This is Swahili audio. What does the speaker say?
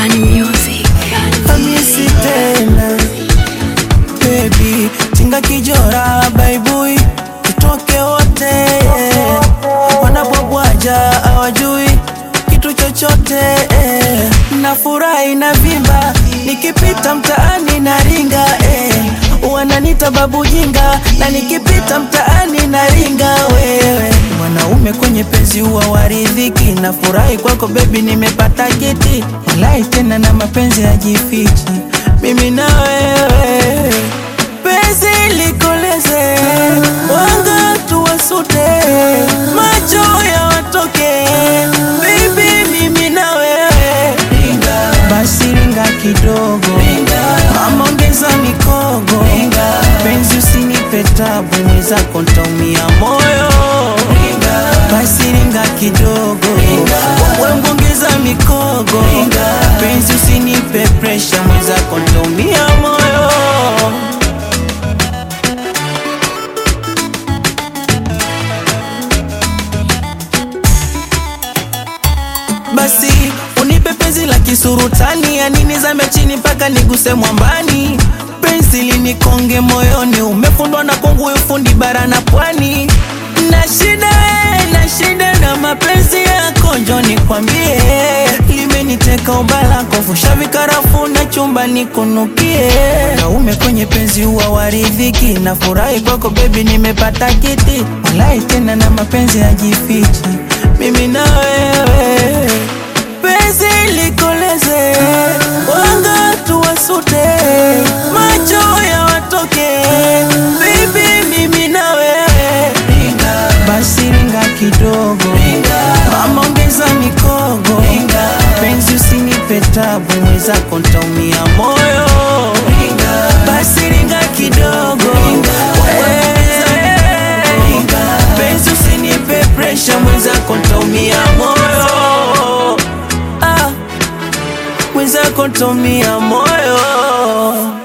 Bani Music. Hamisi tena baby, tinga kijora baibui, tutoke wote yeah. Wanapobwaja hawajui kitu chochote eh. Nafurahi na vimba nikipita mtaani na ringa eh. Wananita babu jinga na nikipita mtaani na ringa wewe mwanaume kwenye penzi huwa waridhiki nafurahi kwako bebi nimepata kiti walai tena na mapenzi hajifichi mimi na wewe penzi likoleze wanga tuwasute macho ya watoke baby mimi na wewe basi ringa kidogo mama ongeza mikogo penzi usinipe tabu mwenzako ntaumia moyo basi ringa kidogo wewe ongeza mikogo penzi usinipe presha mwenzako ntaumia moyo basi unipe penzi la kisurutani ya nini zame chini mpaka niguse mwambani penzi linikonge moyoni umefundwa na kongu ufundi bara na pwani na shida we, na shida na mapenzi yako njo nikwambie limeniteka ubalako fusha vikarafu na chumba nikunukie naume kwenye penzi huwa waridhiki na furahi kwako bebi nimepata kiti walai tena na mapenzi hajifichi mimi na wewe penzi likoleze wanga tuwasute macho ya watoke bibi mimi na wewe basi ringa kidogo mama ongeza mikogo penzi usinipe tabu mwenzako ntaumia moyo basi ringa kidogo wewe penzi usinipe presha mwenzako ntaumia moyo ah, mwenzako ntaumia moyo